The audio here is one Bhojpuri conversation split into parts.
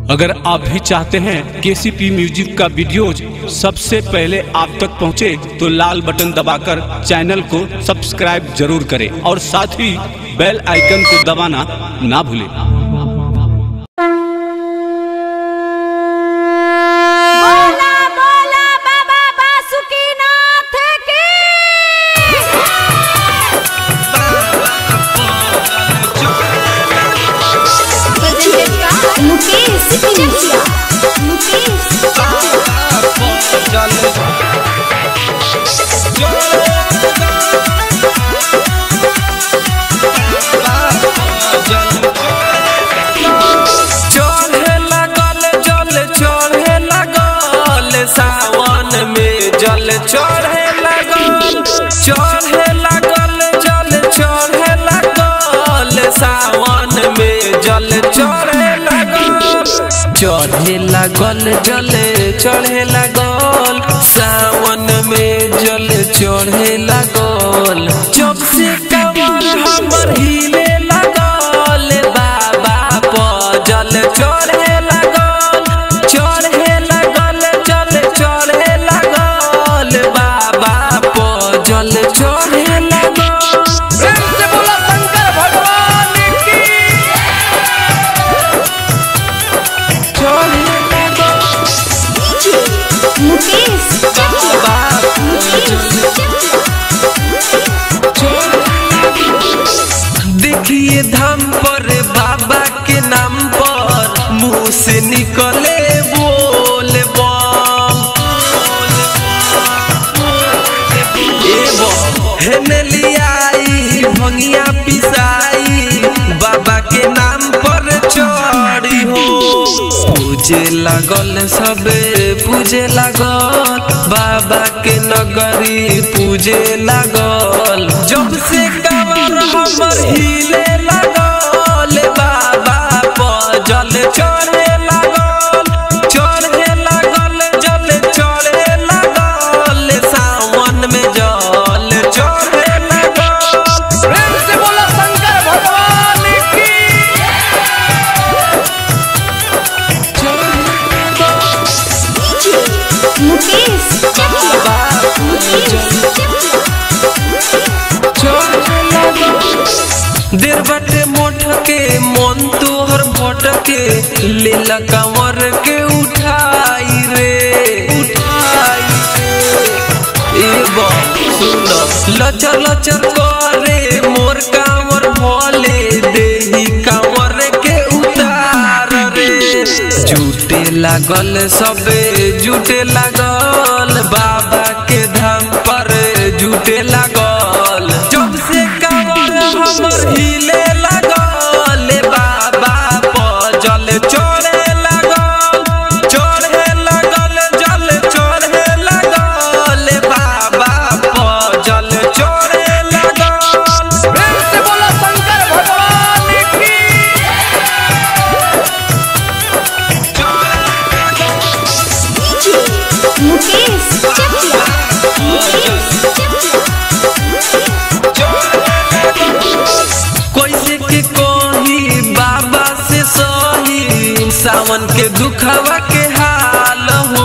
अगर आप भी चाहते हैं केसीपी म्यूजिक का वीडियोज सबसे पहले आप तक पहुंचे तो लाल बटन दबाकर चैनल को सब्सक्राइब जरूर करें और साथ ही बेल आइकन को दबाना ना भूलें बोला बोला बाबा बासुकीनाथ की मुकेश चिकित्सा मुकेश चढ़े लगल जल चढ़े लगल सावन में जल चढ़े लगल चढ़े लगल जल चढ़े लगल सावन में जल चढ़े लगल चढ़े लगल जल चढ़े लगल सावन में जल चढ़े लगल जब से कमर हमर हिले लगल बाबा प जल चढ़े लगल चढ़े लगल जल चढ़े लगल बाबा प जल चढ़े लगल प्रेम से बोला शंकर भगवान की चढ़े लगल मुकेश बाबा देखिए धाम पर बाबा के नाम पर मुंह से निकले बोल बम हेने लियाई भंगिया पिसाई बाबा के नाम पर चढ़ी हो पूजे लागल सबे पूजे लागल बाबा के नगरी पूजे लागल जब से कमर हमर हिले लागल बाबा प जल चढ़े लागल चढ़े लागल जल चढ़े लागल सावन में जल चढ़े लागल प्रेम से बोला शंकर भगवान की मुकेश देर बाटे मोठ के मन तोहर भट के लेला कंवर के उठाई रे उठाई रे ए बा सुन लचर लचर करे मोर कांवर भोले देही कांवर के उतार रे झूठे लागल सबे झूठे लागल बाबा के धाम पर झूठे लागल जब से कांवर हमर हिले लागल बाबा प जल चढ़े लागल चढ़े लागल जल चढ़े लागल बाबा प जल चढ़े लागल प्रेम से बोला शंकर भगवान की मुकेश कैसे के कही बाबा से सही सावन के दुखवा के हाल हो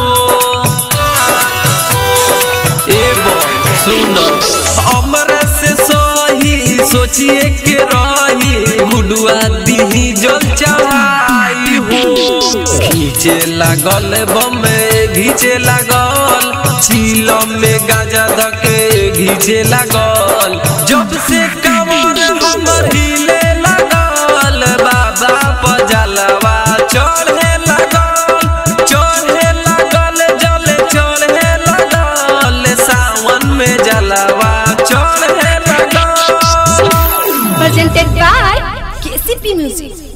ए सुन अमर से सही सोचिए के रही गुडुआ दीही जल चढ़ाई हो घीचे लागल बमे घीचे लागल चीलम में गाजा धके घीचे लागल जब से कमर हमर हिले लागल बाबा पजलवा चढ़े लागल चढ़े लागल जल चढ़े लागल सावन में जलवा चढ़े लागल presented by KCP Music.